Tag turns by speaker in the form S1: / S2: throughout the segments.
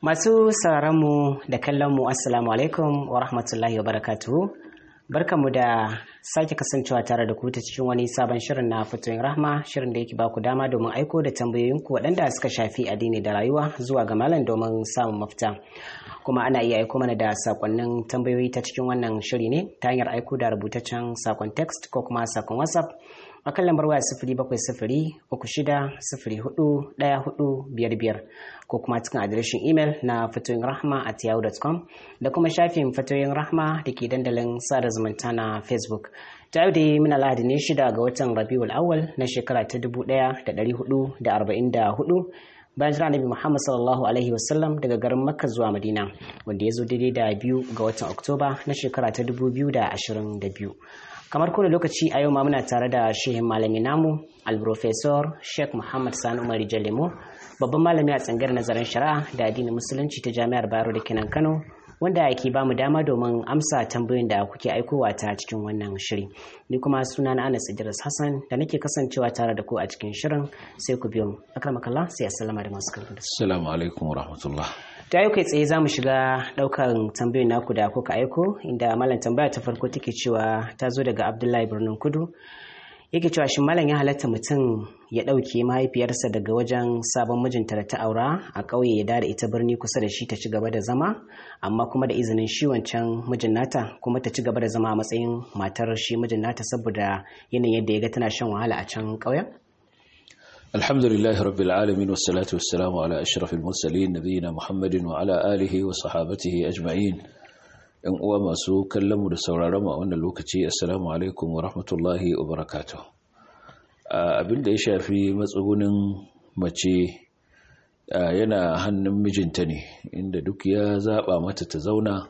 S1: Masu mu da kallonmu Assalamu alaikum wa rahmatullahi wa barakatuhu. Barkanmu da sake kasancewa tare da ku ta cikin wani sabon shirin na fitoyin rahma shirin da yake baku dama domin aiko da tambayoyinku waɗanda suka shafi addini da rayuwa zuwa ga malam domin samun mafita. Kuma ana iya aiko mana da sakonnin tambayoyi ta cikin wannan shiri ne ta hanyar aiko da rubutaccen sakon text ko kuma sakon WhatsApp a kan lambar waya sifiri bakwai sifiri uku shida sifiri hudu ɗaya hudu biyar biyar ko kuma cikin adireshin imel na fatoyin rahma at yahoo.com da kuma shafin fatoyin rahma da ke dandalin sada zumunta na facebook ta yau da muna lahadi ne shida ga watan rabiul awal na shekara ta dubu ɗaya da ɗari hudu da arba'in da hudu bayan jira nabi muhammad sallallahu alaihi wasallam daga garin makka zuwa madina wanda ya zo daidai da biyu ga watan oktoba na shekara ta dubu biyu da ashirin da biyu kamar kowane lokaci a yau ma muna tare da shehin malami namu alprofesor sheikh muhammad sani umar jalemo babban malami a tsangar nazarin shari'a da addinin musulunci ta jami'ar bayero da kenan kano wanda ke ba mu dama domin amsa tambayoyin da kuke aikowa ta cikin wannan shiri ni kuma suna na anas idris hassan da nake kasancewa tare da ku a cikin shirin sai ku biyo mu akramakallah sai assalamu da masu karfi
S2: assalamu alaikum wa rahmatullah
S1: ta yau kai tsaye za mu shiga daukan tambayoyin naku da kuka aiko inda malam tambaya ta farko take cewa ta zo daga abdullahi birnin kudu yake cewa shin malam ya halatta mutum ya ɗauke mahaifiyarsa daga wajen sabon mijinta da ta aura a ƙauye ya dada ita birni kusa da shi ta ci gaba da zama amma kuma da izinin shi wancan mijin nata kuma ta ci gaba da zama a matsayin matar shi mijin nata saboda yanayin yadda ya ga tana shan wahala a can ƙauyen
S2: الحمد لله رب العالمين والصلاة والسلام على أشرف المرسلين نبينا محمد وعلى آله وصحابته أجمعين ‘yan uwa masu kallonmu da sauraronmu a wannan lokaci assalamu alaikum wa rahmatullahi wa barakatuh abin da ya shafi matsugunin mace yana hannun mijinta ne inda duk ya zaba mata ta zauna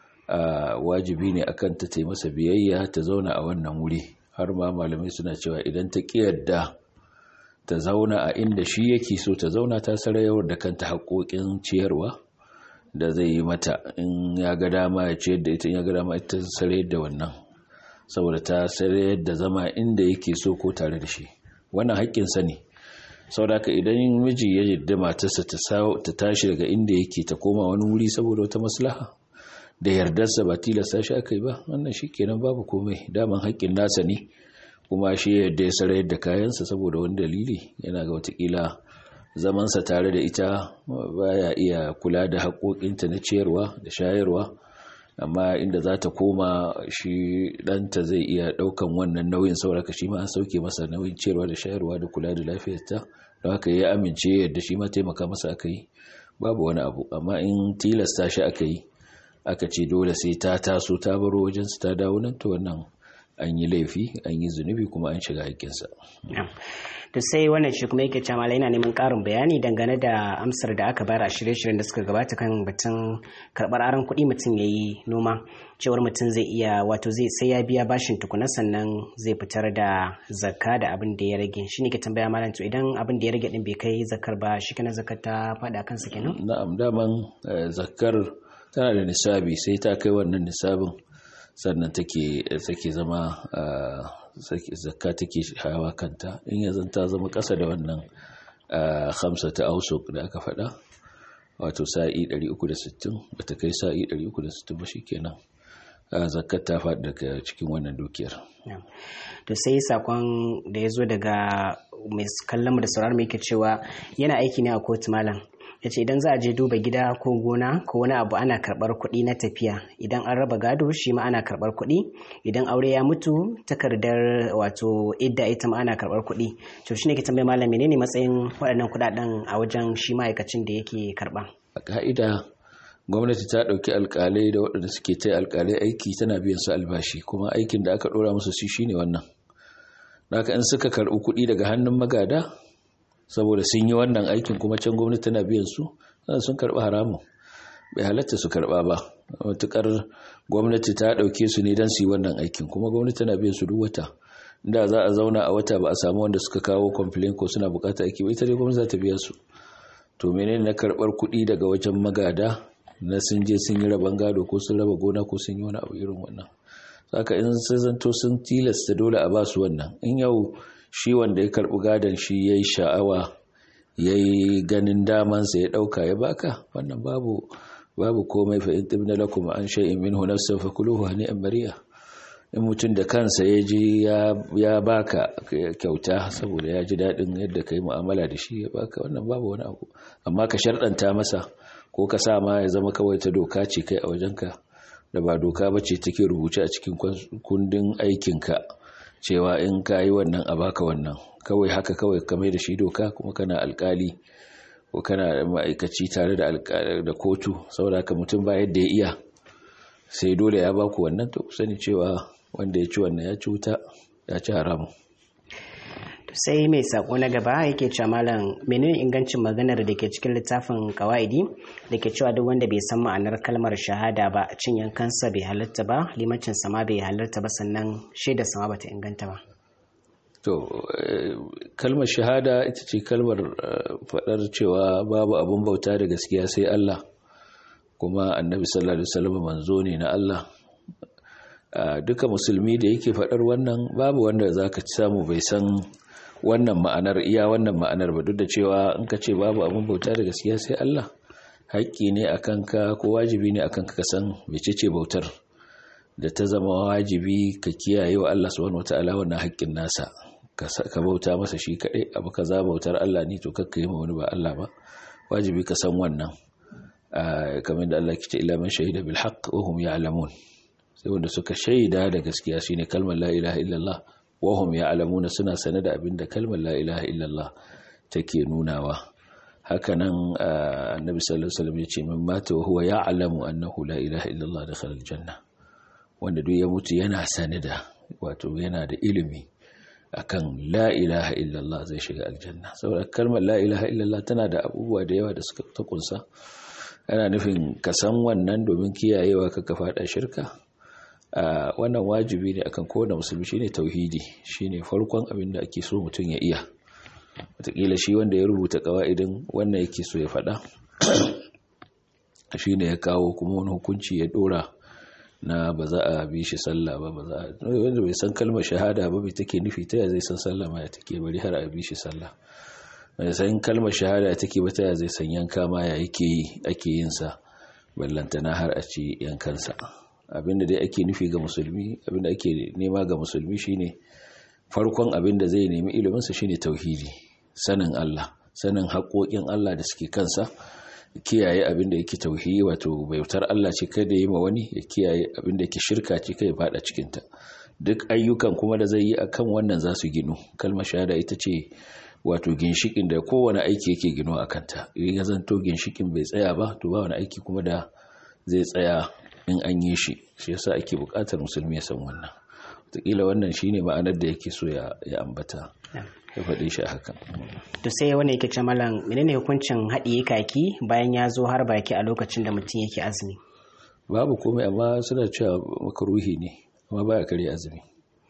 S2: wajibi ne akan ta ta masa biyayya ta zauna a wannan wuri har ma malamai suna cewa idan ta ƙiyarda ta zauna a inda shi yake so ta zauna ta sarayawar da kanta haƙoƙin ciyarwa da zai yi mata in ya ga dama ya ciyar da ita in ya ga dama ita sarayar da wannan saboda ta sarayar da zama inda yake so ko tare da shi wannan haƙƙinsa ne saboda haka idan miji ya yarda matarsa ta tashi daga inda yake ta koma wani wuri saboda wata maslaha da yardarsa ba tilasta shi aka yi ba wannan shi kenan babu komai daman haƙƙin nasa ne kuma shi yadda ya sarayar da kayansa saboda wani dalili yana ga watakila zamansa tare da ita baya iya kula da haƙoƙinta na ciyarwa da shayarwa amma inda za ta koma shi ɗanta zai iya ɗaukan wannan nauyin sauraka shi ma an sauke masa nauyin ciyarwa da shayarwa da kula da lafiyarta don haka ya amince yadda shi ma taimaka masa aka yi babu wani abu amma in tilasta shi aka yi aka ce dole sai ta taso ta baro wajensu ta dawo nan to wannan an yi laifi an yi zunubi kuma an shiga haƙƙinsa.
S1: to sai wannan shi kuma yake cewa yana neman ƙarin bayani dangane da amsar da aka bayar a shirye-shiryen da suka gabata kan batun karɓar aron kuɗi mutum ya yi noma cewar mutum zai iya wato zai sai ya biya bashin tukuna sannan zai fitar da zakka da abin da ya rage shi ne ke tambaya malam to idan abin da ya rage din bai kai zakkar ba shi kana zakkar ta faɗa kansa kenan
S2: na'am daman zakkar tana da nisabi sai ta kai wannan nisabin sannan take take zama zakka take hawa kanta in ya zanta zama ƙasa da wannan hamsa ta ausuk da aka faɗa wato sa'i 360 bata kai sa'i 360 ba shikenan zakkar ta faɗi daga cikin wannan dukiyar
S1: to sai sakon da ya zo daga mai kallon mu da sauraron mai yake cewa yana aiki ne a kotu malam ya ce idan za a je duba gida ko gona ko wani abu ana karɓar kuɗi na tafiya idan an raba gado shi ma ana karɓar kuɗi idan aure ya mutu takardar wato idda ita ma ana karɓar kuɗi to shine ke tambaye malam menene matsayin waɗannan kuɗaɗen a wajen shi ma'aikacin da yake karɓa
S2: a ka'ida gwamnati ta ɗauki alƙalai da waɗanda suke ta alƙalai aiki tana biyan su albashi kuma aikin da aka ɗora musu shi shine wannan naka in suka karɓi kuɗi daga hannun magada saboda sun yi wannan aikin kuma can gwamnati tana biyan su sun karɓi haramun bai halatta su karɓa ba matukar gwamnati ta ɗauke su ne don su yi wannan aikin kuma gwamnati tana biyan su duk wata da za a zauna a wata ba a samu wanda suka kawo complain ko suna bukata aiki ba ita dai gwamnati za ta biya su to menene na karɓar kuɗi daga wajen magada na sun je sun yi raban gado ko sun raba gona ko sun yi wani abu irin wannan saka in sun zanto sun tilasta dole a ba su wannan in yau shi wanda ya karɓi gadon shi ya yi sha'awa yayi ganin damansa ya dauka ya baka wannan babu babu komai fa in tibna lakum an shay'in minhu nafsan fakuluhu hani'an mariya in mutum da kansa ya ji ya baka kyauta saboda ya ji daɗin yadda ka yi mu'amala da shi ya baka wannan babu wani abu amma ka sharɗanta masa ko ka sa ma ya zama kawai ta doka ce kai a wajenka da ba doka ba ce take rubuce a cikin kundin aikinka cewa in ka yi wannan a baka wannan kawai haka kawai ka mai da shi doka kuma kana alkali ko kana ma'aikaci tare da kotu saboda haka mutum ba yadda ya iya sai dole ya baku wannan to sani cewa wanda ya ci wannan ya ci wuta ya ci haramu
S1: sai mai sako na gaba yake cewa malam menene ingancin maganar da ke cikin littafin kawaidi da ke cewa duk wanda bai san ma'anar kalmar shahada ba cin yankansa bai halarta ba limacin sama bai halarta ba sannan shaida sama bata inganta ba
S2: to kalmar shahada ita ce kalmar faɗar cewa babu abun bauta da gaskiya sai Allah kuma annabi sallallahu alaihi wasallam manzo ne na Allah duka musulmi da yake faɗar wannan babu wanda zaka ci samu bai san wannan ma'anar iya wannan ma'anar ba duk da cewa in ka ce babu abun bauta da gaskiya sai Allah haƙƙi ne akan ka ko wajibi ne akan ka san mecece bautar da ta zama wajibi ka kiyaye wa Allah subhanahu wataala wannan haƙƙin nasa ka bauta masa shi kaɗai abu kaza bautar Allah ne to kakka yi ma wani ba Allah ba wajibi ka san wannan kamar da Allah ke ce ila man shahida bil haqq wa hum ya'lamun sai wanda suka shaida da gaskiya shine kalmar la ilaha illallah wa hum ya'lamun suna sane da abinda kalmar la ilaha illallah take nunawa hakanan annabi sallallahu alaihi wasallam yace man mata wa huwa ya'lamu annahu la ilaha illallah dakhala aljanna wanda duk ya mutu yana sane da wato yana da ilimi akan la ilaha illallah zai shiga aljanna saboda kalmar la ilaha illallah tana da abubuwa da yawa da suka ta kunsa ana nufin ka san wannan domin kiyayewa ka ka fada shirka wannan wajibi ne akan kowane musulmi shine tauhidi shine farkon abin da ake so mutum ya iya wataƙila shi wanda ya rubuta ƙawa'idin wannan yake so ya faɗa shine ya kawo kuma wani hukunci ya ɗora na ba za a bi shi sallah ba ba za a wanda bai san kalmar shahada ba bai take nufi ta zai san sallah ma ya take bari har a bi shi sallah bai san kalmar shahada take ba ta zai san yanka ma ya yake yi ake yin sa ballantana har a ci yankansa abinda dai ake nufi ga musulmi abinda ake nema ga musulmi shine farkon abinda zai nemi ilimin sa shine tauhidi sanin Allah sanin haƙoƙin Allah da suke kansa kiyaye abinda yake tauhidi wato bautar Allah ce kada yi ma wani ya kiyaye abinda yake shirka ce kai fada cikin ta duk ayyukan kuma da zai yi akan wannan za su ginu kalmar shahada ita ce wato ginshikin da kowane aiki yake gino a kanta idan ya zanto ginshikin bai tsaya ba to ba wani aiki kuma da zai tsaya in an yi shi shi yasa ake buƙatar musulmi ya san wannan wataƙila wannan shine ma'anar da yake so ya ambata ya faɗi shi haka
S1: to sai wani yake ce malam menene hukuncin haɗiye kaki bayan ya zo har baki a lokacin da mutum yake azumi
S2: babu komai amma suna cewa makaruhi ne amma baya kare azumi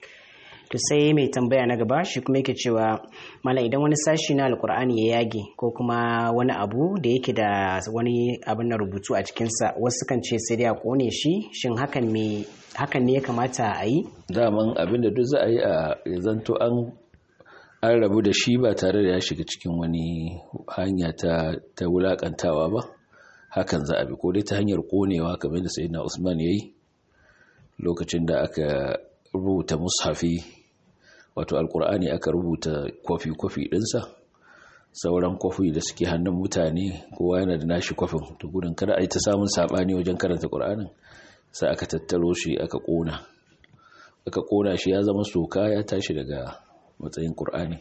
S1: to sai mai tambaya na gaba shi kuma yake cewa malam idan wani sashi na alkur'ani ya yage ko kuma wani abu da yake da wani abin na rubutu a cikinsa wasu kan ce sai dai a kone shi shin hakan me hakan ne ya kamata a yi
S2: daman abin da duk za a yi a zanto an an rabu da shi ba tare da ya shiga cikin wani hanya ta ta wulakantawa ba hakan za a bi ko dai ta hanyar konewa kamar da sayyidina Usman yayi lokacin da aka rubuta mushafi wato alkur'ani aka rubuta kwafi-kwafi ɗinsa sauran kwafi da suke hannun mutane kowa yana da nashi kwafin to gudun kada a yi ta samun saɓani wajen karanta ƙur'anin sai aka tattaro shi aka ƙona aka ƙona shi ya zama soka ya tashi daga matsayin ƙur'ani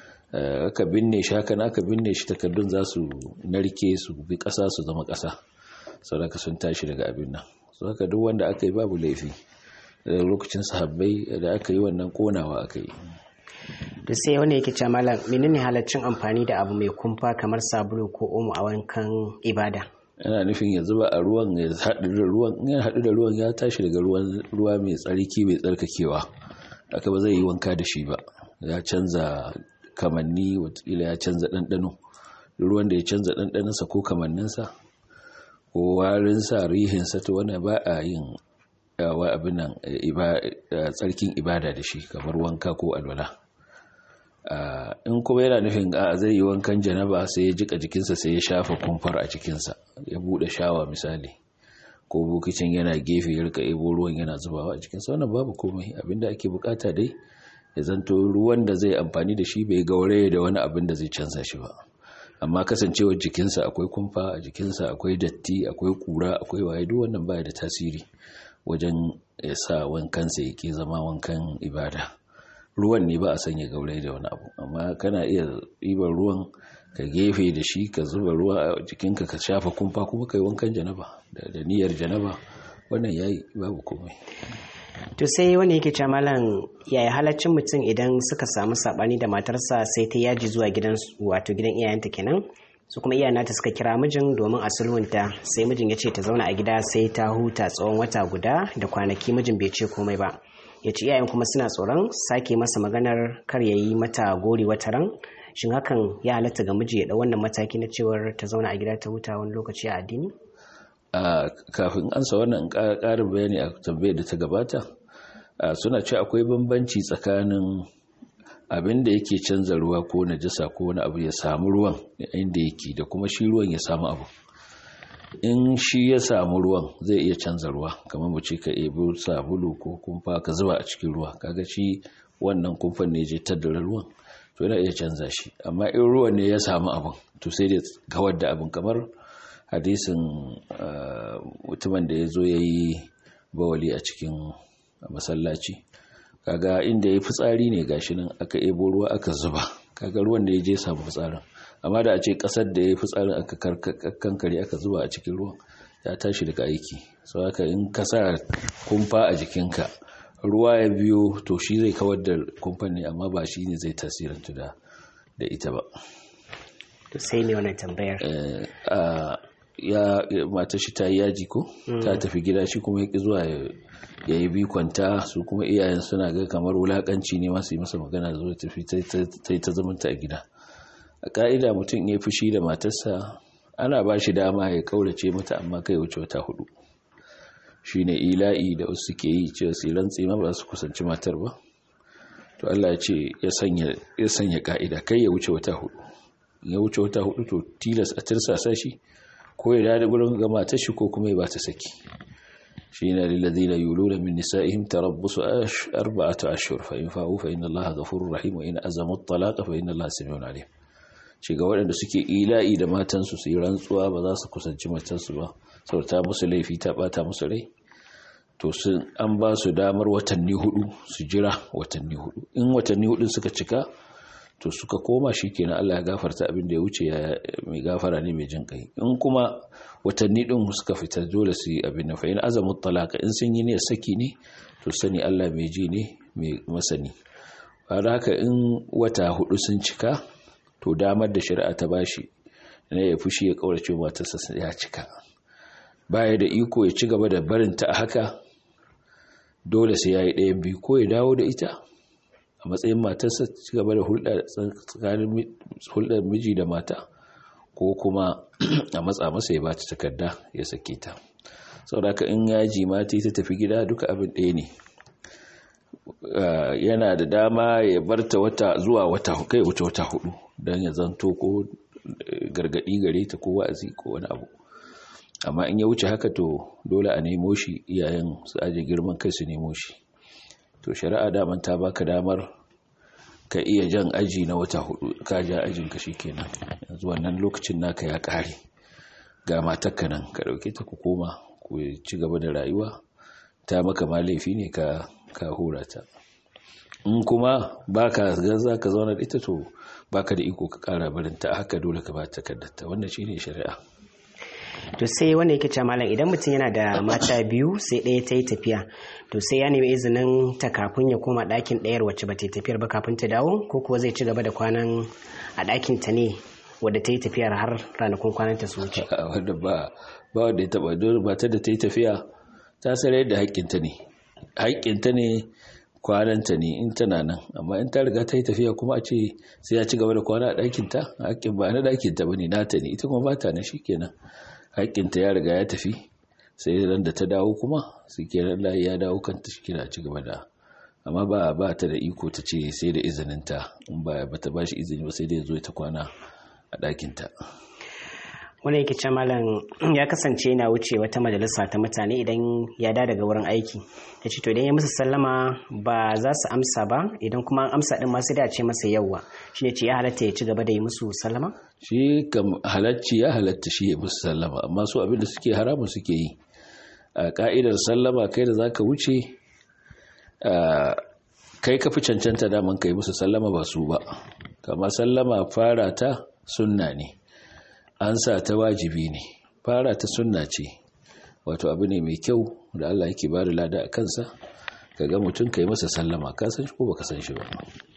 S2: aka binne shi haka aka binne shi takardun za su narke su bi ƙasa su zama ƙasa sauraka sun tashi daga abin nan su haka duk wanda aka yi babu laifi da lokacin sahabbai da aka yi wannan konawa aka yi
S1: da sai wani yake ce malam menene halaccin amfani da abu mai kumfa kamar sabulu ko omo a wankan ibada
S2: yana nufin ya zuba a ruwan ya haɗu da ruwan ya haɗu da ruwan ya tashi daga ruwan ruwa mai tsarki mai tsarkakewa aka ba zai yi wanka da shi ba ya canza kamanni watakila ya canza ɗanɗano ruwan da ya canza ɗanɗanonsa ko kamanninsa ko warinsa rihinsa to wani ba a yin wa abin nan tsarkin ibada da shi kamar wanka ko alwala in kuma yana nufin a zai yi wankan janaba sai ya jika jikinsa sai ya shafa kumfar a jikinsa ya bude shawa misali ko bukicin yana gefe ya rika ebo ruwan yana zubawa a jikinsa wannan babu komai abinda ake bukata dai ya zanto ruwan da zai amfani da shi bai gauraye da wani abin da zai canza shi ba amma kasancewar jikinsa akwai kumfa a jikinsa akwai datti akwai kura akwai waye duk wannan baya da tasiri wajen ya sa wankansa ya ke zama wankan ibada ruwan ne ba a sanya gauraye da wani abu amma kana iya ɗiban ruwan ka gefe da shi ka zuba ruwa a jikinka ka shafa kumfa kuma kai wankan janaba da niyyar janaba wannan yayi babu komai
S1: to sai wani yake ce malam yaya halaccin mutum idan suka samu sabani da matarsa sai ta yaji zuwa gidan wato gidan iyayenta kenan su kuma iyayen nata suka kira mijin domin a sulhunta sai mijin ya ce ta zauna a gida sai ta huta tsawon wata guda da kwanaki mijin bai ce komai ba ya ce iyayen kuma suna tsoron sake masa maganar kar ya yi mata gori wata ran shin hakan ya halatta ga miji ya ɗau wannan mataki na cewar ta zauna a gida ta huta wani lokaci a addini
S2: a kafin ansa wannan ƙarin bayani a tambayar da ta gabata suna ce akwai bambanci tsakanin abin da yake canza ruwa ko najasa ko wani abu ya samu ruwan inda yake da kuma shi ruwan ya samu abu in shi ya samu ruwan zai iya canza ruwa kamar mu ce ka ebi sabulu ko kumfa ka zuba a cikin ruwa kaga shi wannan kumfan ne je tattara ruwan to yana iya canza shi amma in ruwan ne ya samu abin to sai da kawar da abin kamar hadisin mutumin da ya zo ya yi bawali a cikin masallaci kaga inda ya fitsari ne gashi nan aka ebo ruwa aka zuba kaga ruwan da ya je samu fitsarin amma da a ce kasar da ya fitsarin aka kankare aka zuba a cikin ruwan ya tashi daga aiki sau haka in ka sa kumfa a jikinka ruwa ya biyo to shi zai kawar da kumfan ne amma ba shi ne zai tasirantu da ita ba
S1: to sai ne wannan tambayar
S2: ya mata shi ta yi yaji ko ta tafi gida shi kuma ya zuwa ya yi bikonta su kuma iyayen suna ga kamar wulakanci ne masu yi masa magana da zuwa tafi ta yi ta zamanta a gida a ka'ida mutum ya fushi da matarsa ana ba shi dama ya kaurace mata amma kai wuce wata hudu shi ne ila'i da wasu ke yi cewa su rantse ma ba su kusanci matar ba to Allah ce ya sanya ka'ida kai ya wuce wata hudu ya wuce wata hudu to tilas a tirsasa shi ko ya dada gurin ga matar shi ko kuma ya ba ta saki shi ne lillazina yuluna min nisa'ihim tarabbusu arba'atu ashhur fa in fa'u fa inna Allaha ghafurur rahim wa in azamu at-talaqa fa inna Allaha samiun alim shi ga waɗanda suke ila'i da matansu su yi rantsuwa ba za su kusanci matansu ba saboda ta musu laifi ta bata musu rai to sun an ba su damar watanni hudu su jira watanni hudu in watanni hudu suka cika to suka koma shi kenan Allah ya gafarta abin da ya wuce ya mai gafara ne mai jin kai in kuma watanni din suka fita dole su yi abin da fa in azamu talaka in sun yi ne saki ne to sani Allah mai ji ne mai masani har haka in wata hudu sun cika to damar da shari'a ta bashi ne ya fushi ya kaurace matarsa ya cika baya da iko ya ci gaba da barinta a haka dole sai ya yi ɗayan biyu ko ya dawo da ita a matsayin matarsa ci gaba da hulɗar miji da mata ko kuma a matsa masa ya bata takarda ya sake ta sauraka in yaji mata ta tafi gida duka abin ɗaya ne yana da dama ya barta wata zuwa wata kai wuce wata hudu don ya zanto ko gargaɗi gare ta ko wa'azi ko wani abu amma in ya wuce haka to dole a nemo shi iyayen su aje girman kai su nemo shi to shari'a daman ta baka damar ka iya jan aji na wata hudu ka ja ajin ka kenan yanzu wannan lokacin naka ya kare ga matakka nan ka dauke ta ku koma ku ci gaba da rayuwa ta maka ma laifi ne ka ka hura ta in kuma baka ga za ka zauna da ita to baka da iko ka kara barin ta haka dole ka ba ta kaddata wannan shine shari'a
S1: to sai wanda yake ce malam idan mutum yana da mata biyu sai ɗaya ta yi tafiya to sai ya nemi izinin ta kafin ya koma ɗakin ɗayar wacce ba ta yi tafiyar ba kafin ta dawo ko kuwa zai ci gaba da kwanan a ɗakin ta ne wadda ta yi tafiyar har ranakun kwanan ta su wuce
S2: wanda ba ba wanda ya taba dole ba ta da ta yi tafiya ta sanar da haƙƙinta ne haƙƙinta ne kwananta ne in tana nan amma in ta riga ta yi tafiya kuma a ce sai ya ci gaba da kwana a ɗakinta haƙƙin ba na ɗakinta ba ne nata ne ita kuma ba ta na shi kenan haƙƙinta ya riga ya tafi sai ran da ta dawo kuma su kenan layi ya dawo kanta shi kira ci gaba da amma ba ba ta da iko ta ce sai da izininta in ba ta ba shi izini ba sai da ya zo ta kwana a ɗakinta
S1: wani yake ce malam ya kasance yana wuce wata majalisa ta mutane idan ya da daga wurin aiki ya ce to idan ya musu sallama ba za su amsa ba idan kuma an amsa din masu da ce masa yawwa shi ne ce ya halatta ya ci gaba da yi musu sallama
S2: shi kam halacci ya halatta shi ya musu sallama amma su abinda suke haramun suke yi a ka'idar sallama kai da zaka wuce kai ka fi cancanta daman kai musu sallama ba su ba kama sallama fara ta sunna ne an sa ta wajibi ne fara ta sunna ce wato abu ne mai kyau da Allah yake ba da lada a kansa ka ga mutum ka yi masa sallama ka san shi ko baka san shi ba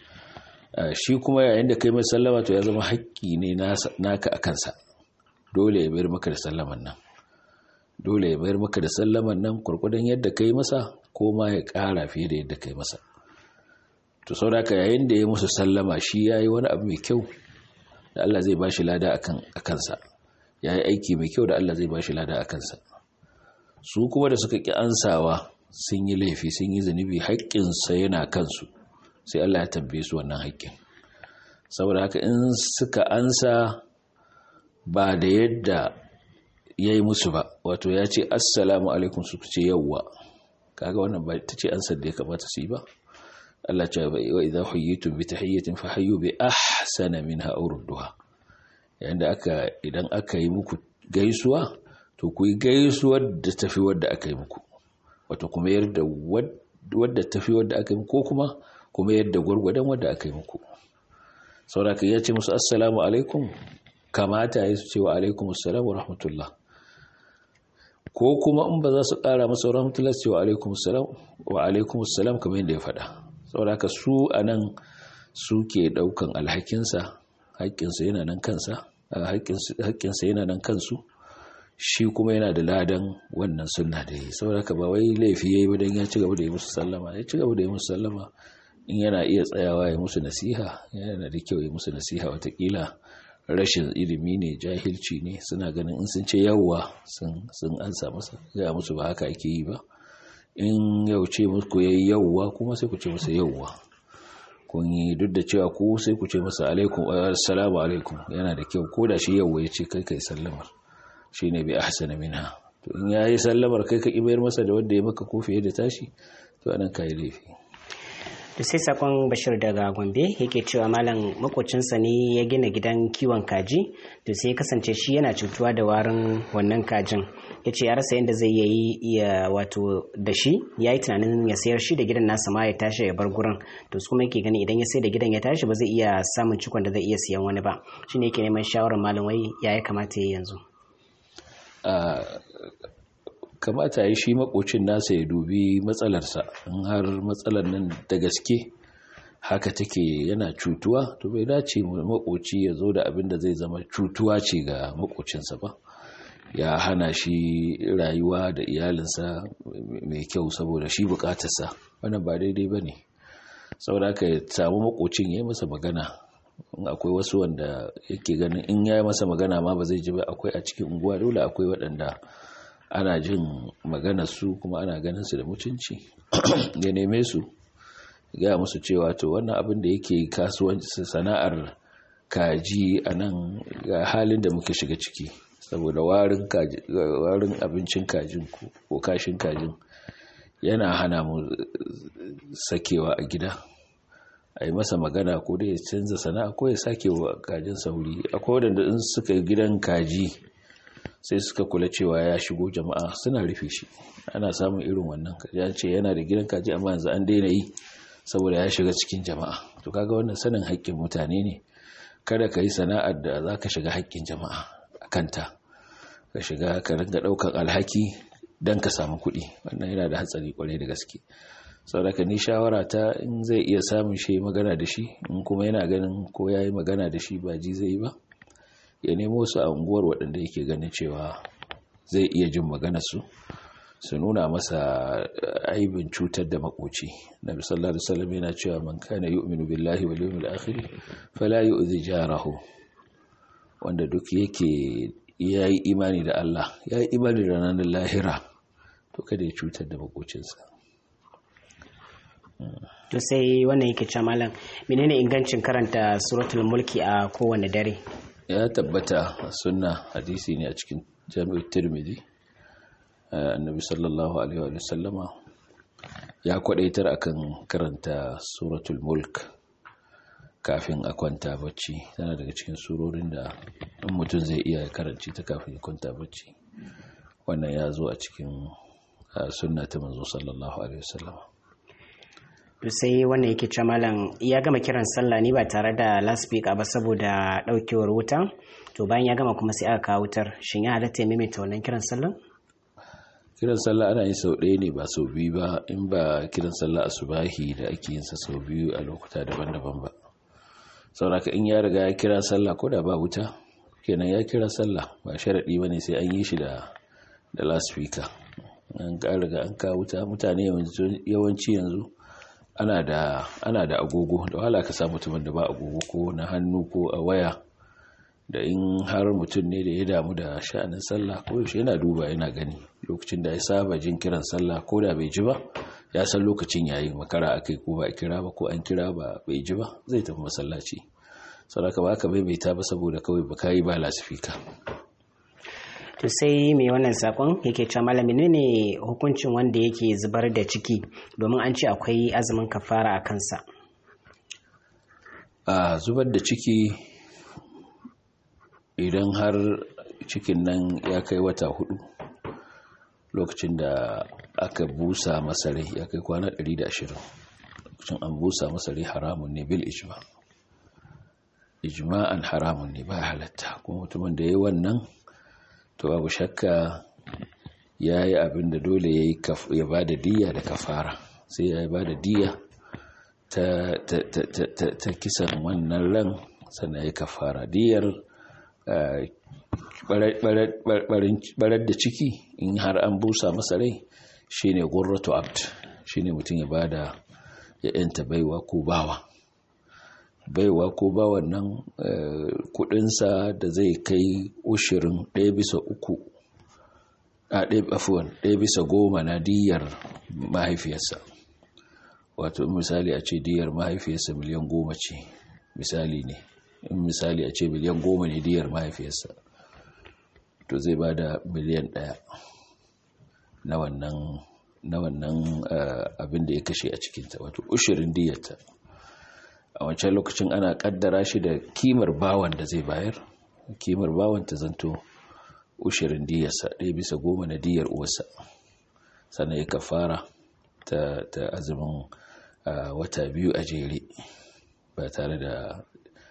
S2: shi kuma yayin da ka yi masa sallama to ya zama haƙƙi ne naka a kansa dole ya bayar maka da sallaman nan dole ya bayar maka da sallaman nan kurkudan yadda ka yi masa ko ma ya ƙara fiye da yadda ka yi masa to sauraka yayin da ya musu sallama shi ya yi wani abu mai kyau da Allah zai bashi lada a kansa ya yi aiki mai kyau da Allah zai bashi lada a kansa su kuma da suka ƙi ansawa sun yi laifi sun yi zunubi haƙƙinsa yana kansu sai Allah ya tambaye su wannan haƙƙin saboda haka in suka ansa ba da yadda ya yi musu ba wato ya ce assalamu alaikum su ce yawwa kaga wannan ba ta ce ansar da ya kamata su yi ba Allah ce wa idza huyitum bi tahiyyatin fahayyu bi ahsana minha aw rudduha yayin da aka idan aka yi muku gaisuwa to ku yi gaisuwar da tafi wadda aka yi muku wato kuma yarda wadda tafi wadda aka yi muku ko kuma kuma yadda gwargwadon wadda aka yi muku sauraka ya ce musu assalamu alaikum kamata ya su ce wa alaikum assalam wa rahmatullah ko kuma in ba za su kara masa rahmatullah su ce wa alaikum assalam wa alaikum assalam kamar yadda ya faɗa sauraka su a nan suke ɗaukan alhakinsa haƙƙinsa yana nan kansa haƙƙinsa yana nan kansu shi kuma yana da ladan wannan sunna da yi sauraka ba wai laifi ya yi ba don ya ci gaba da yi musu sallama ya ci gaba da yi musu sallama in yana iya tsayawa ya musu nasiha yana da kyau ya musu nasiha watakila rashin ilimi ne jahilci ne suna ganin in sun ce yawwa sun ansa masa ya musu ba haka ake yi ba in yau ce muku yayi yawwa kuma sai ku ce masa yawwa kun yi duk da cewa ku sai ku ce masa alaikum assalamu alaikum yana da kyau ko da shi yawwa ya ce kai kai sallamar shine bi ahsana minha to in yayi sallamar kai ka kibayar masa da wanda ya maka ko fiye da tashi to anan kai laifi
S1: to sai sakon bashir daga gombe yake cewa malam makocinsa ne ya gina gidan kiwon kaji to sai ya kasance shi yana cutuwa da warin wannan kajin ya ce ya rasa yadda zai yi iya wato da shi ya yi tunanin ya sayar shi da gidan nasa ma ya tashi ya bar gurin to su kuma yake gani idan ya sai da gidan ya tashi ba zai iya samun cikon da zai iya siyan wani ba shi ne yake neman shawarar malam wai ya ya kamata ya yanzu
S2: kamata ya shi makocin nasa ya dubi matsalarsa in har matsalar nan da gaske haka take yana cutuwa to bai dace makoci ya zo da abin da zai zama cutuwa ce ga makocinsa ba ya hana shi rayuwa da iyalinsa mai kyau saboda shi bukatarsa wannan ba daidai ba ne saboda haka ya samu makocin ya yi masa magana in akwai wasu wanda yake ganin in ya yi masa magana ma ba zai ji ba akwai a cikin unguwa dole akwai waɗanda ana jin maganar su kuma ana ganin su da mutunci ya neme su gaya musu cewa to wannan abin da yake kasuwanci sana'ar kaji a nan ga halin da muka shiga ciki saboda warin abincin kajin ko kashin kajin yana hana mu sakewa a gida a yi masa magana ko da ya canza sana'a ko ya sake wa kajin sauri akwai wadanda in suka yi gidan kaji sai suka kula cewa ya shigo jama'a suna rufe shi ana samun irin wannan ya ce yana da gidan kaji amma yanzu an daina yi saboda ya shiga cikin jama'a to kaga wannan sanin haƙƙin mutane ne kada ka yi sana'ar da za ka shiga haƙƙin jama'a a kanta ka shiga ka ringa ɗaukar alhaki don ka samu kuɗi wannan yana da hatsari kwarai da gaske saboda ni shawara ta in zai iya samun shi magana da shi in kuma yana ganin ko ya yi magana da shi ba ji zai yi ba ya nemo su a unguwar waɗanda yake ganin cewa zai iya jin maganarsu su nuna masa aibin cutar da makoci na sallallahu alaihi wasallam yana cewa man kana yu'minu billahi wal yawmil akhir fala yu'zi jarahu wanda duk yake yayi imani da Allah yayi imani da ranar lahira to kada ya cutar da makocinsa
S1: to sai wannan yake cewa malam menene ingancin karanta suratul mulki a kowane dare
S2: ya tabbata sunna hadisi ne a cikin jami'ar tirmidhi annabi sallallahu alaihi wa sallama ya kwadaitar akan karanta suratul mulk kafin a kwanta bacci tana daga cikin surorin da in mutum zai iya karanci ta kafin ya kwanta bacci wannan ya zo a cikin sunna ta manzo sallallahu alaihi wasallam
S1: sai wannan yake cewa malam ya gama kiran sallah ne ba tare da laspika ba saboda daukewar wuta to bayan ya gama kuma sai aka kawo wutar shin ya halatta ya maimaita wannan kiran sallah
S2: kiran sallah ana yin sau ɗaya ne ba sau biyu ba in ba kiran sallah asubahi da ake yin sa sau biyu a lokuta daban-daban ba sauraka in ya riga ya kira sallah ko da ba wuta kenan ya kira sallah ba sharaɗi ba ne sai an yi shi da da laspika an ka riga an ka wuta mutane yawanci yanzu ana da ana da agogo da wahala ka samu mutumin da ba agogo ko na hannu ko a waya da in har mutum ne da ya damu da sha'anin sallah ko yaushe yana duba yana gani lokacin da ya saba jin kiran sallah ko da bai ji ba ya san lokacin yayi makara akai ko ba a kira ba ko an kira ba bai ji ba zai tafi masallaci saboda ba ka maimaita ba saboda kawai ba kai ba lasifika
S1: to sai mai wannan sakon yake cewa malami ne hukuncin wanda yake zubar da ciki domin an ce akwai azumin kafara a kansa
S2: a zubar da ciki idan har cikin nan ya kai wata hudu lokacin da aka busa masarai ya kai kwana 120 lokacin an busa masarai haramun ne bil ijma ijma'an haramun ne ba halatta kuma mutumin da ya yi wannan to babu shakka ya yi abin da dole ya ba da diya da kafara sai ya ba da diya ta kisan wannan ran sannan ya kafara diyar barar da ciki in har an busa masa rai shine gurratu abd shine mutum ya bada ya yanta baiwa ko bawa baiwa ko bawan nan kudinsa da zai kai ushirin ɗaya bisa uku a ɗaya afuwan ɗaya bisa goma na diyar mahaifiyarsa wato misali a ce diyar mahaifiyarsa miliyan goma ce misali ne in misali a ce miliyan goma ne diyar mahaifiyarsa to zai ba da miliyan ɗaya na wannan na wannan abin da ya kashe a cikinta wato ushirin diyarta a wancan lokacin ana kaddara shi da kimar bawan da zai bayar kimar bawan ta zanto ushirin diyarsa ɗaya bisa goma na diyar uwarsa sannan ya kafara ta, ta azumin wata biyu a jere ba tare da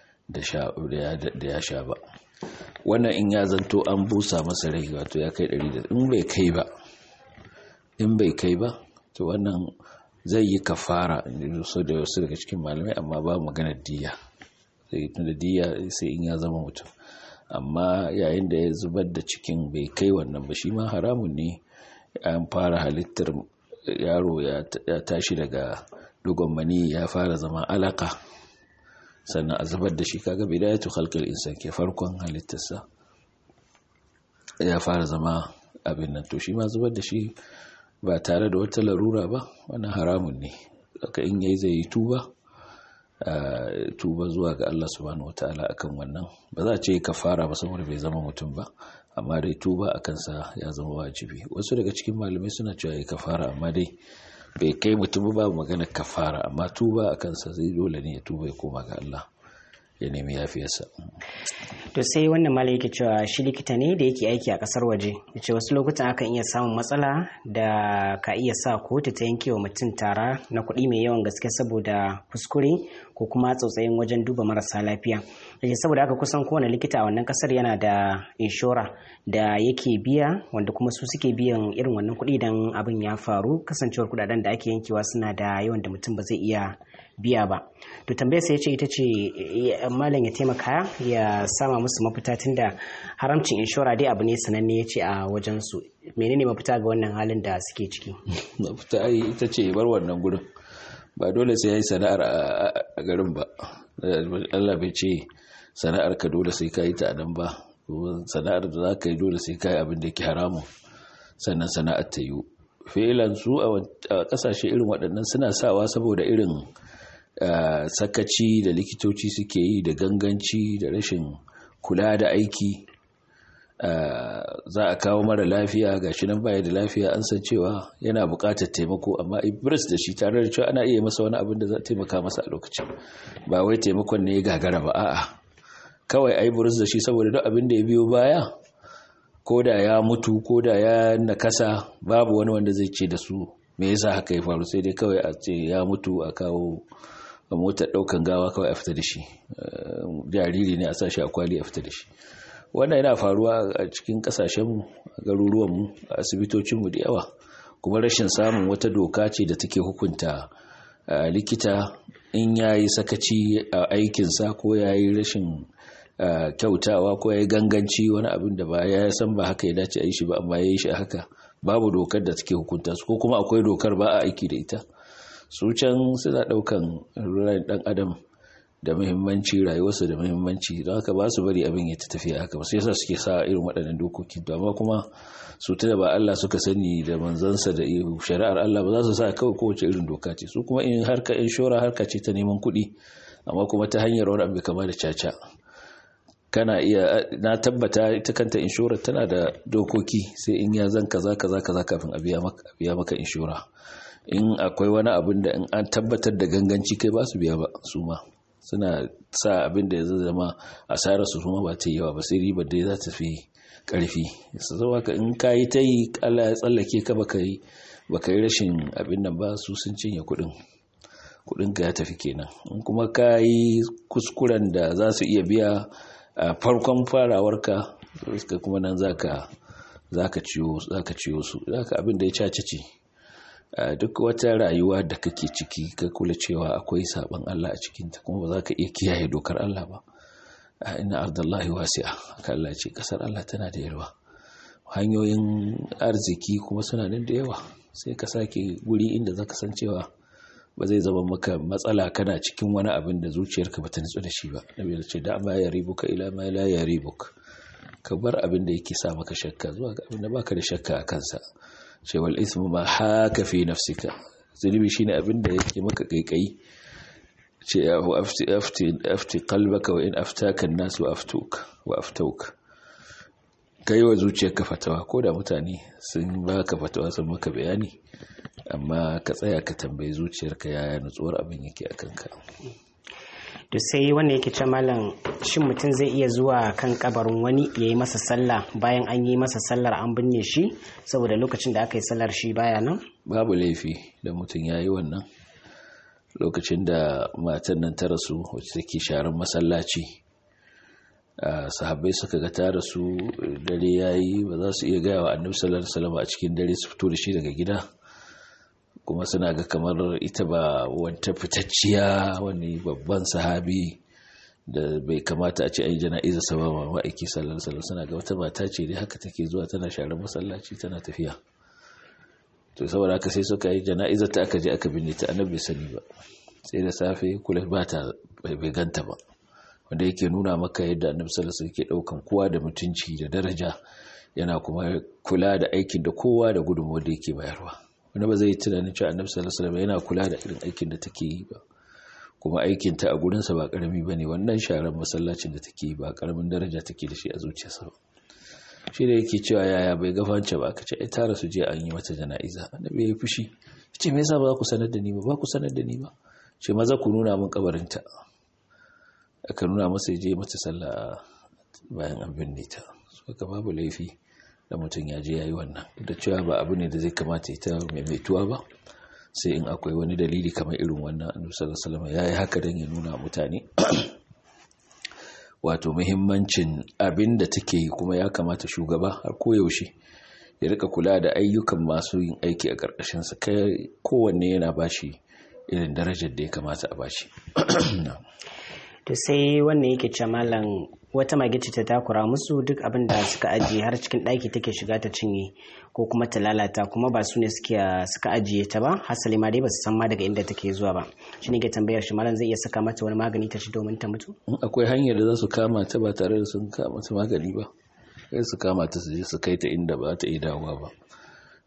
S2: da ya sha ba wannan in ya zanto an busa masa rai wato ya kai ɗari da in bai kai ba in bai kai ba to wannan zai yi kafara so da wasu daga cikin malamai amma ba maganar diya sai da diya sai in ya zama mutum amma yayin da ya zubar da cikin bai kai wannan ba shi ma haramun ne an fara halittar yaro ya tashi daga dogon mani ya fara zama alaka sannan a zubar da shi kaga bidayatu khalqil insan ke farkon halittarsa ya fara zama abin nan to shi ma zubar da shi ba tare da wata larura ba wannan haramun ne aka in yayi zai yi tuba tuba zuwa ga Allah subhanahu wataala akan wannan ba za a ce kafara ba saboda bai zama mutum ba amma dai tuba akan sa ya zama wajibi wasu daga cikin malamai suna cewa yi kafara amma dai bai kai mutum ba magana kafara amma tuba akan sa zai dole ne ya tuba ya koma ga Allah ya nemi yafiyarsa
S1: to sai wannan malam yake cewa shi likita ne da yake aiki a kasar waje yace wasu lokutan akan iya samun matsala da ka iya sa kotu ta yanke wa mutum tara na kuɗi mai yawan gaske saboda kuskure ko kuma tsautsayin wajen duba marasa lafiya yace saboda haka kusan kowane likita a wannan kasar yana da inshora da yake biya wanda kuma su suke biyan irin wannan kuɗi idan abin ya faru kasancewar kuɗaɗen da ake yankewa suna da yawan da mutum ba zai iya biya ba to tambayar sai ya ce ita ce malam ya taimaka ya sama musu mafita tunda haramcin inshora dai abu ne sananne ya ce a wajen su menene mafita ga wannan halin da suke ciki
S2: mafita ai ita ce bar wannan gurin ba dole sai yayi sana'ar a garin ba Allah bai ce sana'ar ka dole sai ka yi ta nan ba sana'ar da za ka yi dole sai ka yi abin da yake haramun sannan sana'ar ta yiwu filan su a kasashe irin waɗannan suna sawa saboda irin sakaci da likitoci suke yi da ganganci da rashin kula da aiki za a kawo mara lafiya ga shi nan baya da lafiya an san cewa yana buƙatar taimako amma ibris da shi tare da cewa ana iya masa wani abin da za a taimaka masa a lokacin ba wai taimakon ne ya gagara ba a'a kawai a ibris da shi saboda duk abin da ya biyo baya ko da ya mutu ko da ya nakasa babu wani wanda zai ce da su me yasa haka ya faru sai dai kawai a ce ya mutu a kawo a motar ɗaukan gawa kawai a fita da shi jariri ne a sashi a kwali a fita da shi wannan yana faruwa a cikin kasashenmu a garuruwanmu a asibitocinmu da yawa kuma rashin samun wata doka ce da take hukunta likita in ya yi sakaci a aikinsa ko ya yi rashin kyautawa ko ya yi ganganci wani abin da ba ya san ba haka ya dace a yi shi ba amma ya yi shi haka babu dokar da take hukunta su ko kuma akwai dokar ba a aiki da ita su can suna daukan ruwan dan adam da muhimmanci rayuwarsa da muhimmanci don haka ba su bari abin ya ta tafiya haka ba sai yasa suke sa irin waɗannan dokoki to amma kuma su tuna ba Allah suka sani da manzansa da shari'ar Allah ba za su sa kawai kowace irin doka ce su kuma in harka inshora harka ce ta neman kuɗi amma kuma ta hanyar wani abu kama da caca kana iya na tabbata ita kanta inshora tana da dokoki sai in ya zan kaza kaza kaza kafin a biya maka inshora in akwai wani abin da in an tabbatar da ganganci kai ba su biya ba su ma suna sa abin da ya zama asarar su kuma ba ta yi yawa ba sai ribar da za ta fi karfi su zama ka in ka yi ta yi Allah ya tsallake ka baka yi baka yi rashin abin nan ba su sun cinye kuɗin kuɗin ka ya tafi kenan in kuma ka yi kuskuren da za su iya biya a farkon farawarka suka kuma nan zaka zaka ciwo zaka ciwo su zaka abin da ya cace ce duk wata rayuwa da kake ciki ka kula cewa akwai saban Allah a cikinta kuma ba za ka iya kiyaye dokar Allah ba ina ardallahi wasi'a haka Allah ce kasar Allah tana da yawa hanyoyin arziki kuma suna nan da yawa sai ka sake guri inda zaka san cewa ba zai zama maka matsala kana cikin wani abin da zuciyarka ba ta nutsu da shi ba nabi ya ce da ma ya ribuka ila ma la ya ribuk ka bar abin da yake sa maka shakka zuwa ga abin da baka da shakka a kansa cewar ismu ma haka fi nafsika zunubi shine abin da yake maka kaikayi ce ya hu afti qalbaka wa in aftaka an-nas wa aftuk wa aftuk kai wa zuciyarka fatawa ko da mutane sun baka fatawa sun maka bayani amma ka tsaya ka tambayi zuciyarka yaya nutsuwar abin yake a kanka
S1: to sai wanda yake ce malam shin mutum zai iya zuwa kan kabarin wani ya yi masa sallah bayan an yi masa sallar an binne shi saboda lokacin da aka yi sallar shi baya nan
S2: babu laifi da mutum ya yi wannan lokacin da matan nan ta rasu wacce take sharan masallaci sahabbai suka ga ta rasu dare yayi ba za su iya gaya wa annabi sallallahu alaihi wasallam a cikin dare su fito da shi daga gida kuma suna ga kamar ita ba wata fitacciya wani babban sahabi da bai kamata a ce ai jana'iza sa ba ma'aiki sallallahu alaihi wasallam suna ga wata mata ce dai haka take zuwa tana share masallaci tana tafiya to saboda haka sai suka yi jana'iza ta aka je aka binne ta annabi sani ba sai da safe kula ba ta bai ganta ba wanda yake nuna maka yadda annabi sallallahu alaihi wasallam yake daukan kowa da mutunci da daraja yana kuma kula da aikin da kowa da gudunmuwar da yake bayarwa wani ba zai yi tunanin cewa annabi sallallahu alaihi wasallam yana kula da irin aikin da take yi ba kuma aikin ta a gurin sa ba karami bane wannan sharar masallacin da take yi ba karamin daraja take da shi a zuciyarsa ba shi da yake cewa yaya bai gafance ba aka ce ai tara su je an yi mata jana'iza annabi ya fushi ce me yasa ba ku sanar da ni ba ba ku sanar da ni ba ce maza ku nuna min kabarinta aka nuna masa je mata sallah bayan an binne ta suka babu laifi da mutum ya je ya yi wannan da cewa ba abu ne da zai kamata ita maimaituwa ba sai in akwai wani dalili kamar irin wannan annabi sallallahu alaihi wasallam ya yi haka don ya nuna mutane wato muhimmancin abin da take yi kuma ya kamata shugaba har koyaushe ya rika kula da ayyukan masu yin aiki a ƙarƙashinsa kai kowanne yana bashi irin darajar da ya kamata a bashi
S1: to sai wannan yake ce malam wata mage ce ta takura musu duk abin da suka ajiye har cikin ɗaki take shiga ta cinye ko kuma ta lalata kuma ba su ne suka ajiye ta ba hasali ma dai ba su san ma daga inda take zuwa ba shi ne ke tambayar shi malam zai iya saka mata wani magani ta ci domin ta mutu
S2: akwai hanyar da za su kama ta ba tare da sun kama ta magani ba sai su kama ta su je su kai ta inda ba ta iya dawowa ba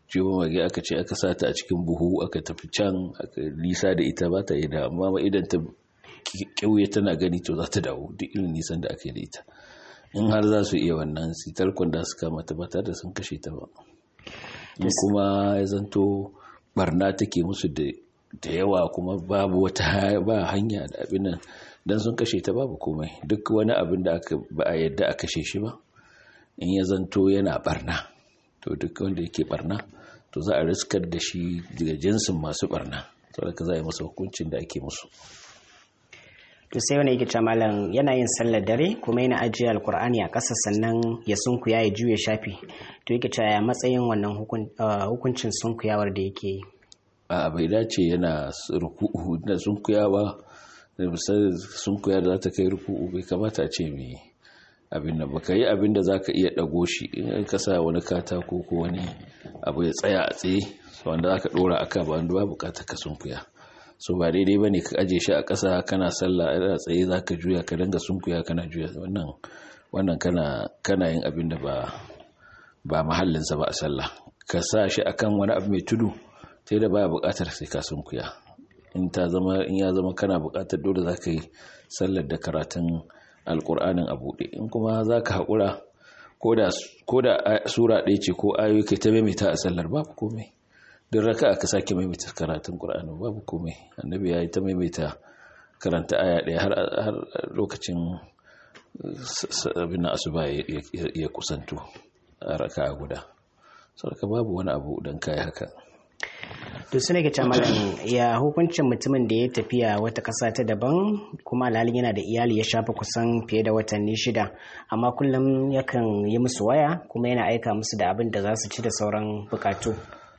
S2: ciwon mage aka ce aka sata a cikin buhu aka tafi can aka nisa da ita ba ta yi da amma idan ta kyauye tana gani to za ta dawo duk irin nisan da aka yi da ita in har za su iya wannan sitar kwanda su kama ta ba da sun kashe ta ba in kuma ya zanto barna take musu da yawa kuma babu wata ba hanya da abin nan dan sun kashe ta babu komai duk wani abin da aka ba a yadda a kashe shi ba in ya zanto yana barna to duk wanda yake barna to za a riskar da shi daga jinsin masu barna saboda za a yi masa hukuncin da ake musu
S1: to sai wani yake malam yana yin sallar dare kuma yana ajiye alkur'ani a ƙasa sannan ya sunkuya ya juya shafi to yake cewa matsayin wannan hukuncin sunkuyawar da yake yi
S2: a bai dace yana ruku'u da sunkuyawa da misali sunkuya da za ta kai ruku'u bai kamata a ce mai abin da baka yi abin da za ka iya ɗago shi in ka sa wani katako ko wani abu ya tsaya a tsaye wanda za ka ɗora a ka ba wanda ba bukata ka sunkuya so ba daidai ba ne ka aje shi a ƙasa kana sallah a tsaye za ka juya ka dinga sunkuya kana juya wannan wannan kana kana yin abin da ba ba mahallinsa ba a sallah ka sa shi akan wani abu mai tudu sai da baya buƙatar sai ka sunkuya in ta zama in ya zama kana buƙatar dole za ka yi sallar da karatun alƙur'anin a buɗe in kuma za ka haƙura ko da sura ɗaya ce ko ayoyi kai ta maimaita a sallar babu komai duk raka aka sake maimaita karatun Qur'ani babu komai annabi ya yi ta maimaita karanta aya ɗaya har lokacin abin asuba ya kusanto a raka guda saboda babu wani abu don kai haka
S1: to suna ke malam ya hukuncin mutumin da ya tafiya wata ƙasa ta daban kuma alhalin yana da iyali ya shafa kusan fiye da watanni shida amma kullum yakan yi musu waya kuma yana aika musu da abin da za su ci da sauran bukatu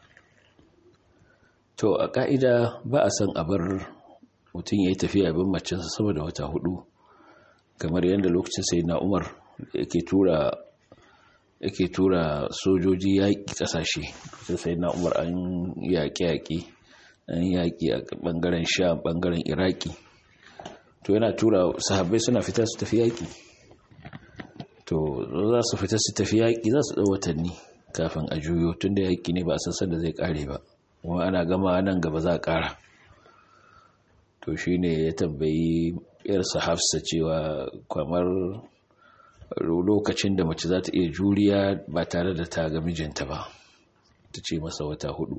S2: to a ka'ida ba a son a bar mutum ya yi tafiya bin macinsa saboda wata hudu kamar yadda lokacin sai na umar yake tura yake tura sojoji yaƙi ƙasashe sai sai na umar an yaƙi-yaƙi an yaƙi a ɓangaren sha ɓangaren iraki to yana tura sahabbai suna fita su tafi yaƙi to za su fita su tafi yaƙi za su ɗau watanni kafin a juyo tun da yaƙi ne ba a sassan da zai ƙare ba kuma ana gama nan gaba za a ƙara to shi ne ya tambayi yarsa hafsa cewa kamar lokacin da mace za ta iya juriya ba tare da ta ga mijinta ba ta ce masa wata hudu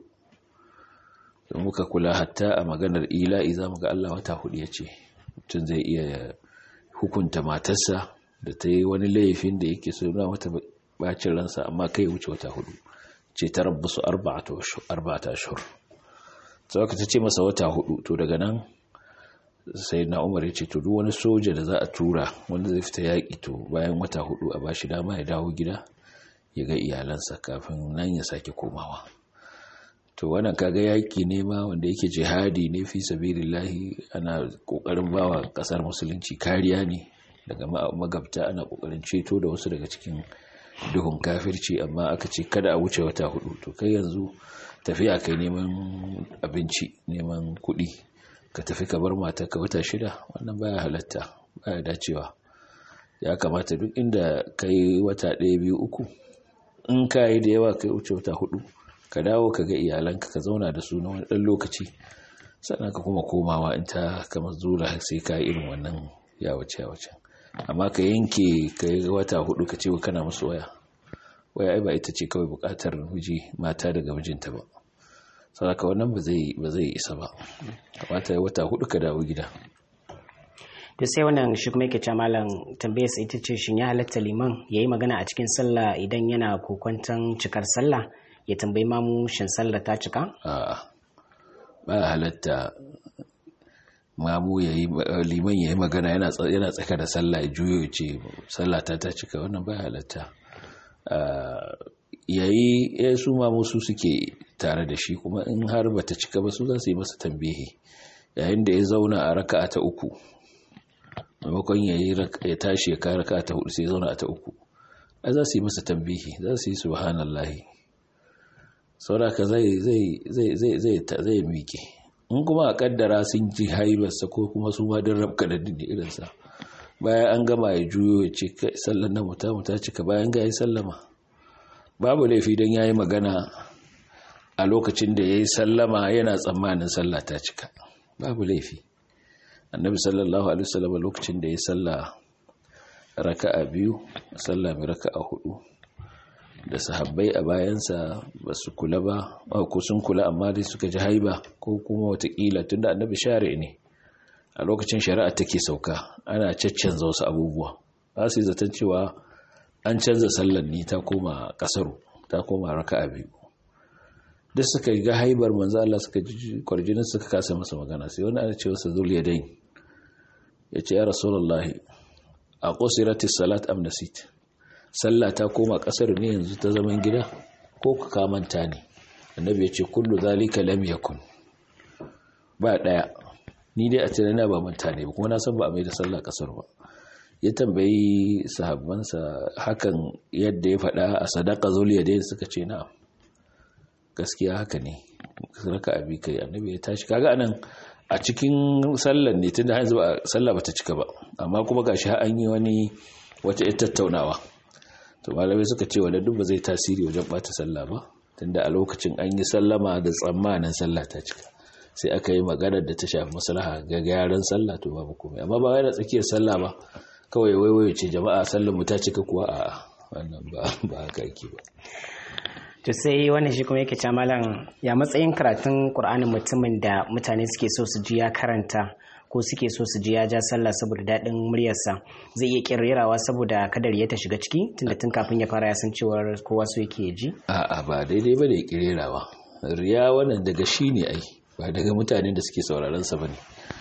S2: da muka kula hatta a maganar ila'i za mu ga Allah wata hudu ya ce mutum zai iya hukunta matarsa da ta yi wani laifin da yake so na wata bacin ransa amma kai wuce wata hudu ce ta rabu su arba'ata ashur sau ta ce masa wata hudu to daga nan sai na umar ya ce to duk wani soja da za a tura wanda zai fita yaƙi to bayan wata hudu a bashi dama ya dawo gida ya ga iyalansa kafin nan ya sake komawa to wannan kaga yaƙi ne ma wanda yake jihadi ne fi sabilillahi ana kokarin bawa kasar musulunci kariya ne daga magabta ana kokarin ceto da wasu daga cikin duhun kafirci amma aka ce kada a wuce wata hudu to kai yanzu tafiya kai neman abinci neman kuɗi ka tafi ka bar mata ka wata shida wannan baya halatta baya dacewa ya kamata duk inda ka yi wata ɗaya biyu uku in ka yi da yawa ka wuce wata hudu ka dawo ka ga iyalanka ka zauna da su na wani ɗan lokaci sannan ka kuma komawa in ta kama zura sai ka irin wannan yawace yawace amma ka yanke ka yi wata hudu ka ce kana musu waya waya ai ba ita ce kawai bukatar miji mata daga mijinta ba saboda wannan ba zai ba zai isa ba kamata ya wata hudu ka dawo gida
S1: to sai wannan shi kuma yake cewa malam tambayar sa ita ce shin ya halatta liman yayi magana a cikin sallah idan yana kokwantan cikar sallah ya tambayi mamu shin sallah ta cika
S2: a'a ba halatta mamu yayi liman yayi magana yana yana tsaka da sallah ya juyo ya ce sallah ta ta cika wannan ba halatta yayi ya su mamu su suke tare da shi kuma in har bata cika ba su za su yi masa tambihi yayin da ya zauna a raka'a ta uku maimakon ya tashi ya kai raka'a ta hudu sai ya zauna a ta uku a za su yi masa tambihi za su yi subhanallahi sauraka zai zai zai zai zai zai miƙe in kuma a kaddara sun ji haibarsa ko kuma su ma don rabka da dindi irinsa bayan an gama ya juyo ya ce kai sallan na muta muta cika bayan ga ya sallama babu laifi don ya yi magana a lokacin da ya yi sallama yana tsammanin sallah ta cika babu laifi annabi sallallahu alaihi wasallam lokacin da ya salla raka'a biyu sallah mai raka'a hudu da sahabbai a bayansa ba su kula ba ko sun kula amma dai suka ji haiba ko kuma watakila tunda annabi share ne a lokacin shari'a take sauka ana caccanza wasu abubuwa ba su yi zaton cewa an canza sallar ni ta koma kasaru ta koma raka'a biyu duk suka ga haibar manzo Allah suka ji kwarjinin suka kasa masa magana sai wani ana ce masa zul yadain ya ce ya rasulullahi a qusiratis salat am nasit sallah ta koma kasar ne yanzu ta zaman gida ko ka kamanta ne annabi ya ce kullu zalika lam yakun ba daya ni dai a tunana ba manta ne kuma na san ba a mai da sallah kasar ba ya tambayi sahabbansa hakan yadda ya faɗa a sadaka zuliya dai suka ce na'am gaskiya haka ne raka abi kai annabi ya tashi kaga anan a cikin sallar ne tunda yanzu ba sallah bata cika ba amma kuma gashi har an yi wani wata tattaunawa to malamai suka ce wanda duk ba zai tasiri wajen bata sallah ba tunda a lokacin an yi sallama da tsammanin sallah ta cika sai aka yi maganar da ta shafi maslaha ga gyaran sallah to babu komai amma ba wai da tsakiyar sallah ba kawai waiwayo ce jama'a sallar mu ta cika kuwa a wannan ba ba haka yake ba
S1: to sai wannan shi kuma yake malam ya matsayin karatun qur'anin mutumin da mutane suke so su ji ya karanta ko suke so su ji ya ja sallah saboda daɗin muryarsa zai iya kirrerawa saboda kadar ya ta shiga ciki tunda tun kafin ya fara ya san cewar kowa so yake ji
S2: a'a ba daidai ba da kirerawa riya wannan daga shi ne ai ba daga mutanen da suke sauraron sa bane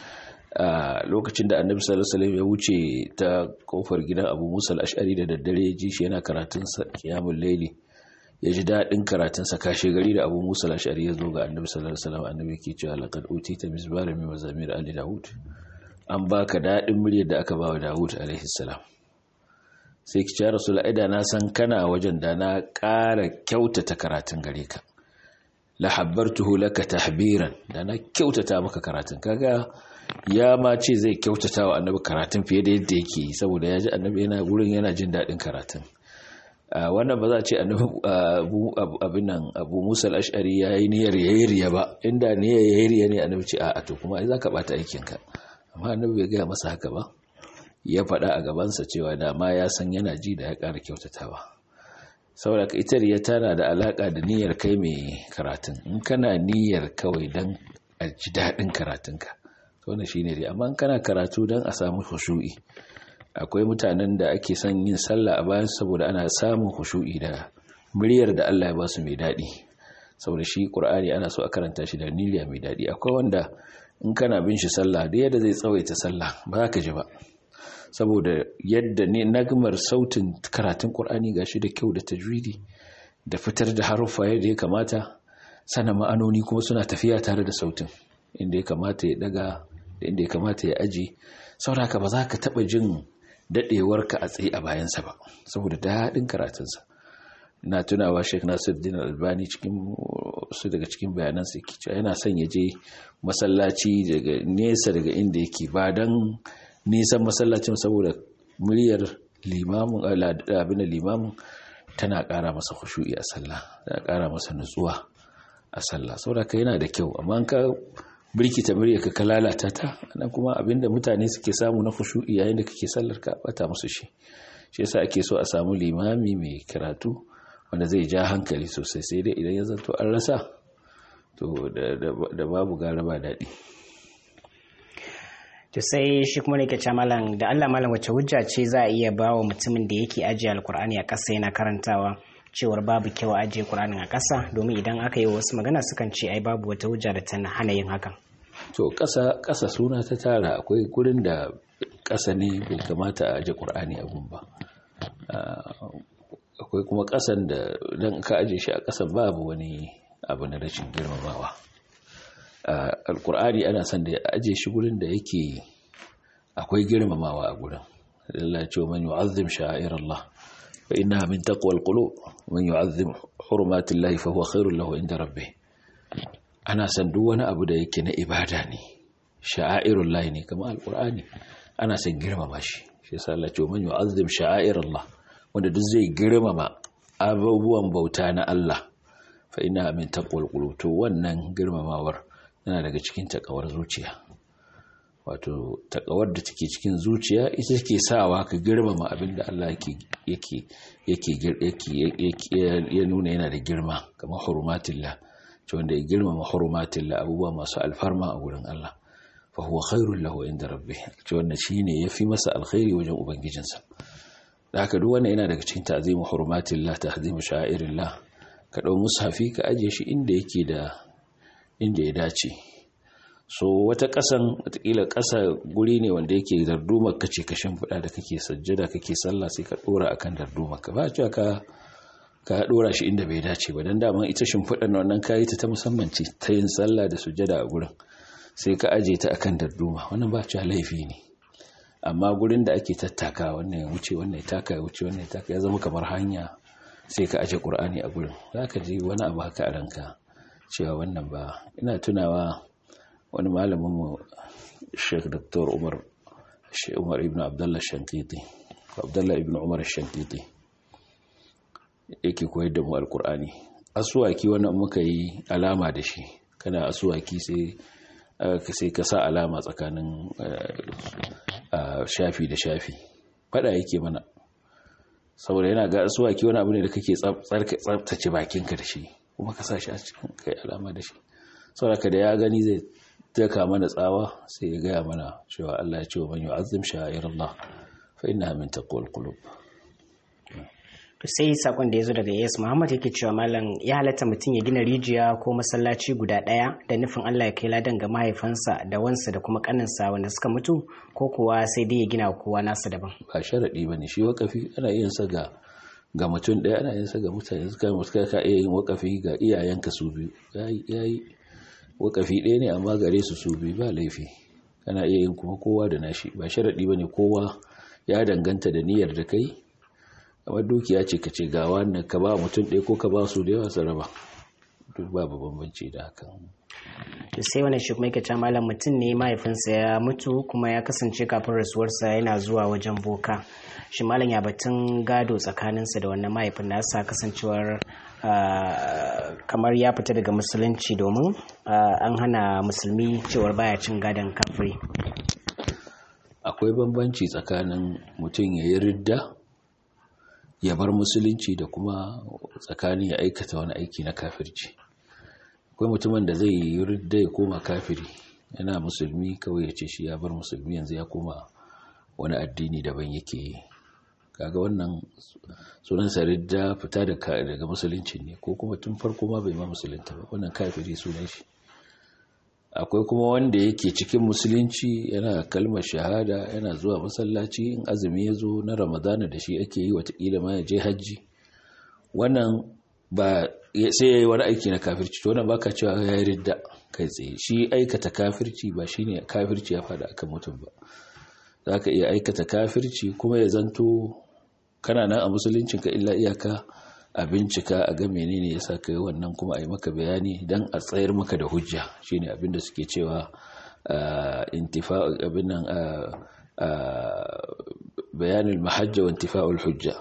S2: a lokacin da annabi sallallahu alaihi wasallam ya wuce ta kofar gidan Abu Musa al-Ash'ari da daddare ya ji shi yana karatun sa qiyamul layli ya ji daɗin karatunsa kashe gari da abu musa lashari ya zo ga annabi sallallahu alaihi wasallam annabi ke cewa laqad utita mizbara min mazamir ali daud an baka daɗin muryar da aka ba wa daud alaihi salam sai ki ce rasul aida na san kana wajen da na ƙara kyautata karatun gare ka la habbartuhu laka tahbiran da na kyautata maka karatun kaga ya ma ce zai kyautata wa annabi karatun fiye da yadda yake saboda ya ji annabi yana gurin yana jin daɗin karatun wannan ba za a ce abin nan abu musa al'ashari ya yi niyyar ya yi riya ba inda niyyar ya yi riya ne annabi ce a to kuma za ka bata aikinka amma annabi bai gaya masa haka ba ya faɗa a gabansa cewa da ma ya san yana ji da ya ƙara kyautatawa saboda ka ita riya tana da alaƙa da niyyar kai mai karatun in kana niyyar kawai don a ji daɗin karatunka to wannan shine riya amma in kana karatu don a samu khushu'i akwai mutanen da ake son yin sallah a bayan saboda ana samun khushu'i da muryar da Allah ya ba su mai daɗi saboda shi Qur'ani ana so a karanta shi da niyya mai daɗi akwai wanda in kana bin shi sallah da yadda zai tsawaita sallah ba za ka ji ba saboda yadda ne nagmar sautin karatun Qur'ani gashi da kyau da tajwidi da fitar da haruffa yadda ya kamata sana ma'anoni kuma suna tafiya tare da sautin inda ya kamata ya daga da inda ya kamata ya aji saboda ba za ka taɓa jin daɗewarka a tsaye a bayansa ba saboda daɗin karatunsa na tunawa sheik nasiruddin albani cikin su daga cikin bayanansa yake cewa yana son ya je masallaci daga nesa daga inda yake ba don nisan masallacin saboda muryar limamin abin da limamin tana ƙara masa khushu'i a sallah tana ƙara masa nutsuwa a sallah saboda ka yana da kyau amma ka birkita murya ka lalata ta nan kuma abinda mutane suke samu na khushu'i yayin da kake sallar ka bata musu shi shi yasa ake so a samu limami mai karatu wanda zai ja hankali sosai sai dai idan ya zanto an rasa to da babu gara ba daɗi
S1: to sai shi kuma ne ke ce malam da Allah malam wace hujja ce za a iya ba wa mutumin da yake ajiye alkur'ani a ƙasa yana karantawa cewar babu kyau a ajiye kur'anin a ƙasa domin idan aka yi wasu magana sukan ce ai babu wata hujja da ta hana yin hakan
S2: to ƙasa ƙasa suna ta tara akwai gurin da ƙasa ne bai kamata a aje ƙur'ani abun ba akwai kuma ƙasan da don ka aje shi a ƙasa babu wani abu na rashin girmamawa alƙur'ani ana son da ya aje shi gurin da yake akwai girmamawa a gurin Allah ce man yu'azzim sha'air Allah fa innaha min taqwal qulub man yu'azzim hurumatillahi fa huwa khairul lahu inda rabbih ana san duk wani abu da yake na ibada ne sha'airul lahi ne kamar alqur'ani ana san girmama shi shi yasa Allah ce man yu'azzim sha'air Allah wanda duk zai girmama abubuwan bauta na Allah fa ina min taqwal qulub to wannan girmamawar yana daga cikin takawar zuciya wato takawar da take cikin zuciya ita take sawa ka girmama abin da Allah yake yake yake ya nuna yana da girma kamar hurumatillah to wanda ya girmama hurumatillah abubuwa masu alfarma a gurin Allah fa huwa khairul lahu inda rabbih to wannan shine yafi masa alkhairi wajen ubangijinsa da haka duk wannan yana daga cikin ta'zimu hurumatillah tahzimu sha'irillah ka dau mushafi ka aje shi inda yake da inda ya dace so wata ƙasan watakila ƙasa guri ne wanda yake dardumar kace ka shimfiɗa da kake sajjada kake sallah sai ka ɗora akan dardumar ka ba cewa ka ka ɗora shi inda bai dace ba dan dama ita shimfiɗar na wannan kayi ta ta musamman ce ta yin sallah da sujjada a gurin sai ka aje ta akan darduma wannan ba cewa laifi ne amma gurin da ake tattaka wannan ya wuce wannan ya taka ya wuce wannan ya taka ya zama kamar hanya sai ka aje qur'ani a gurin zaka ji wani abu haka a ranka cewa wannan ba ina tunawa wani malaminmu sheikh dr umar umar ibn abdullah shankiti abdullah ibn umar shankiti yake koyar da mu alkur'ani asuwaki wannan muka yi alama da shi kana asuwaki sai sai ka sa alama tsakanin shafi da shafi fada yake mana saboda yana ga asuwaki wani abu ne da kake tsabtace bakinka da shi kuma ka sa shi a cikin kai alama da shi saboda da ya gani zai taka mana tsawa sai ya gaya mana cewa Allah ya ce wa man yu'azzim sha'irallah fa innaha min taqwal qulub
S1: to sai sakon da yazo daga Yes Muhammad yake cewa mallam ya halatta mutum ya gina rijiya ko masallaci guda daya da nufin Allah ya kai ladan ga mahaifansa da wansa da kuma kaninsa wanda suka mutu ko kuwa sai dai ya gina kowa nasa daban
S2: ba sharadi bane shi wakafi ana yin sa ga ga mutum daya ana yin sa ga mutane suka mutuka ka iya yin wakafi ga iyayenka su biyu yayi wakafi ɗaya ne amma gare su su biyu ba laifi kana iya yin kuma kowa da nashi ba sharaɗi ba ne kowa ya danganta da niyyar da kai kamar dukiya ce ka ce ga wannan ka ba mutum ɗaya ko ka ba su da yawa su raba duk babu bambanci da hakan
S1: sai wani shi kuma yake ta malam mutum ne mahaifinsa ya mutu kuma ya kasance kafin rasuwarsa yana zuwa wajen boka shi malam ya batun gado tsakaninsa da wannan mahaifin nasa kasancewar kamar ya fita daga musulunci domin an hana musulmi cewar baya cin gadon kafiri
S2: akwai bambanci tsakanin mutum ya yi ridda ya bar musulunci da kuma tsakanin ya aikata wani aiki na kafirci akwai mutumin da zai yi ridda ya koma kafiri yana musulmi kawai ya ce shi ya bar musulmi yanzu ya koma wani addini daban yake yi kaga wannan sunan ridda fita daga musulunci ne ko kuma tun farko ma bai ma musulunta ba wannan kafiri sunan shi akwai kuma wanda yake cikin musulunci yana kalmar shahada yana zuwa masallaci in azumi ya zo na ramadana da shi ake yi watakila ma ya je hajji wannan ba sai ya yi wani aiki na kafirci to wannan baka cewa ya yi ridda kai tsaye shi aikata kafirci ba shine kafirci ya fada akan mutum ba za ka iya aikata kafirci kuma ya zanto kana nan a musuluncinka illa iyaka a bincika a ga menene yasa ka yi wannan kuma a yi maka bayani don a tsayar maka da hujja shine abin da suke cewa intifa abin nan bayanin mahajja wa intifa'ul hujja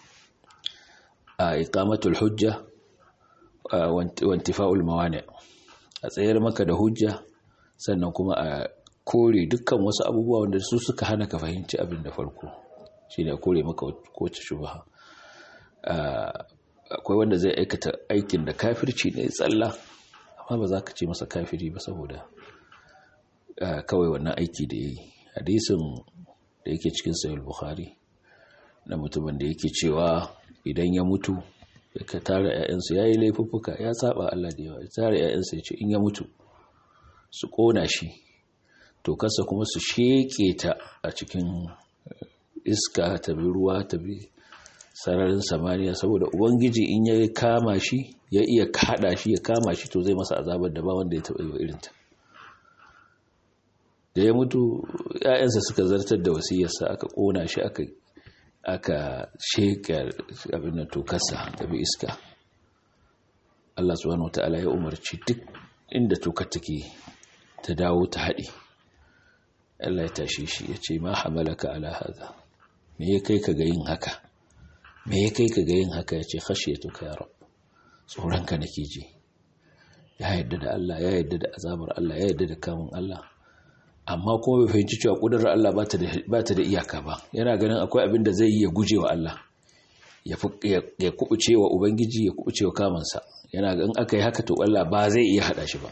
S2: a iqamatul hujja wa intifa'ul mawani a tsayar maka da hujja sannan kuma a kore dukkan wasu abubuwa wanda su suka hana ka fahimci abin da farko shine a kore maka kowace shubha akwai wanda zai aikata aikin da kafirci ne tsalla amma ba za ka ce masa kafiri ba saboda kawai wannan aiki da ya yi hadisin da yake cikin sayar bukhari na mutumin da yake cewa idan ya mutu ka tara 'ya'yansu ya yi laifuffuka ya saba Allah da yawa ya tara 'ya'yansu ya ce in ya mutu su kona shi to kasa kuma su sheke ta a cikin iska ta bi ruwa ta bi sararin samaniya saboda ubangiji in ya kama shi ya iya kada shi ya kama shi to zai masa azabar da ba wanda ya taɓa yi wa irinta da ya mutu ‘ya'yansa suka zartar da wasiyarsa aka ƙona shi aka aka sheka abin da tokarsa da bi iska Allah subhanahu wata'ala ya umarci duk inda tokar take ta dawo ta haɗe Allah ya tashi shi ya ce ma hamalaka ala hada me ya kai ka ga yin haka me ya kai ka ga yin haka ya ce khashiyatuka ya rab tsoronka nake ji ya yadda da Allah ya yadda da azabar Allah ya yadda da kamun Allah amma kuma bai fahimci cewa kudurar Allah ba ta da iyaka ba yana ganin akwai abin da zai yi ya guje wa Allah ya kubuce wa Ubangiji ya kubuce wa kamansa yana in aka yi haka to Allah ba zai iya hada shi ba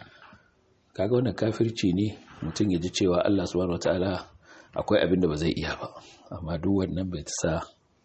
S2: kaga wannan kafirci ne mutum ya ji cewa Allah subhanahu wataala akwai abin da ba zai iya ba amma duk wannan bai sa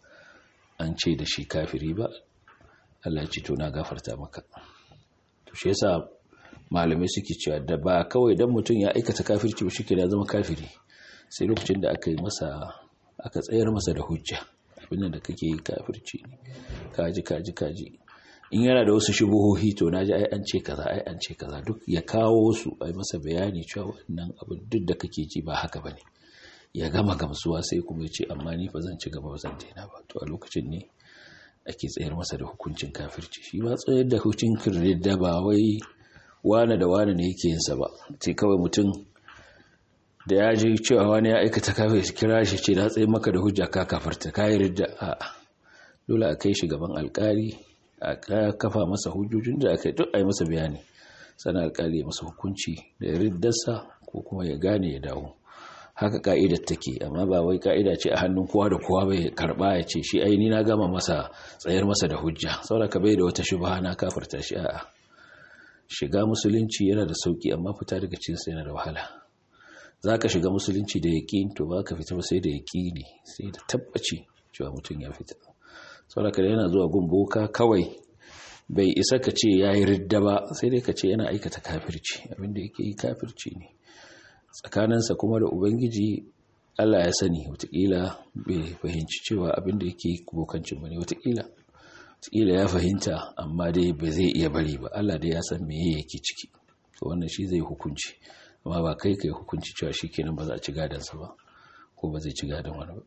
S2: an ce da shi kafiri ba Allah ya ce to na gafarta maka to shi yasa malamai suke cewa da ba kawai dan mutum ya aikata kafirci ba shike da zama kafiri sai lokacin da aka yi masa aka tsayar masa da hujja abin da kake yi kafirci ne kaji kaji kaji in yana da wasu shubuhohi to naji ai an ce kaza ai an ce kaza duk ya kawo su ai masa bayani cewa wannan abin duk da kake ji ba haka bane ya gama gamsuwa sai kuma ya ce amma ni fa zan ci gaba ba zan daina ba to a lokacin ne ake tsayar masa da hukuncin kafirci shi ba tsayar da hukuncin ridda ba wai wane da wane ne yake yinsa ba sai kawai mutum da ya ji cewa wani ya aikata kafin shi kira shi ce na tsaye maka da hujja ka kafarta ka yi ridda a dole a kai shi gaban alkali a kafa masa hujjojin da aka yi duk a yi masa bayani sannan alkali ya masa hukunci da riddarsa ko kuma ya gane ya dawo haka ka'idar take amma ba wai ka'ida ce a hannun kowa da kowa bai karba ya ce shi aini na gama masa tsayar masa da hujja saboda bai da wata shubha na kafarta shi a'a shiga musulunci yana da sauki amma fita daga cikin sa yana da wahala zaka shiga musulunci da yaqin to baka fita ba sai da yaqini sai da tabbaci cewa mutum ya fita saboda yana zuwa gumboka kawai bai isa ka ce yayi ridda ba sai dai ka ce yana aikata kafirci abinda yake yi kafirci ne tsakaninsa kuma da ubangiji allah ya sani watakila bai fahimci cewa abinda yake bokancin ba ne watakila watakila ya fahimta amma dai ba zai iya bari ba allah dai ya san meye yake ciki to wannan shi zai hukunci amma ba kai kai hukunci cewa shi kenan ba za a ci gadansa ba ko ba zai ci gadon wani ba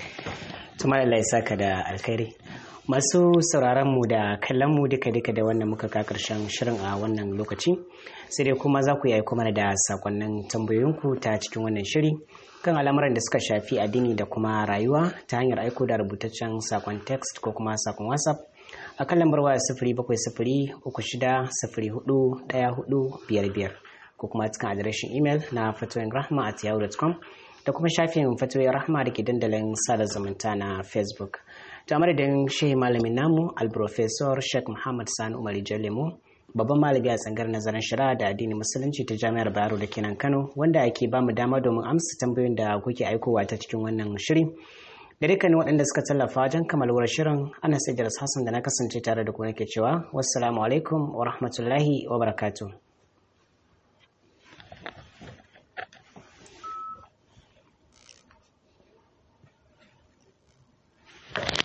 S1: tumar Allah ya saka da alkhairi masu sauraron mu da kallon mu duka duka da wannan muka ka karshen shirin a wannan lokaci sai dai kuma za ku yi aiko mana da sakonnin tambayoyinku ta cikin wannan shiri kan al'amuran da suka shafi addini da kuma rayuwa ta hanyar aiko da rubutaccen sakon text ko kuma sakon whatsapp a kan lambar waya sifiri bakwai sifiri uku shida sifiri hudu ɗaya hudu biyar biyar ko kuma cikin adireshin imel na fatoyin rahma at yahoo.com da kuma shafin fatoyin rahma da ke dandalin sada zumunta na facebook ta madadin shehi malamin namu alprofesor sheikh muhammad sani umar jalemu babban malami a tsangar nazarin shari'a da addinin musulunci ta jami'ar bayero da kenan kano wanda ake bamu dama domin amsa tambayoyin da kuke aikowa ta cikin wannan shiri da dukkanin waɗanda suka tallafa wajen kamalwar shirin ana sai hassan da na kasance tare da ku nake cewa wassalamu alaikum wa rahmatullahi wa barakatuh you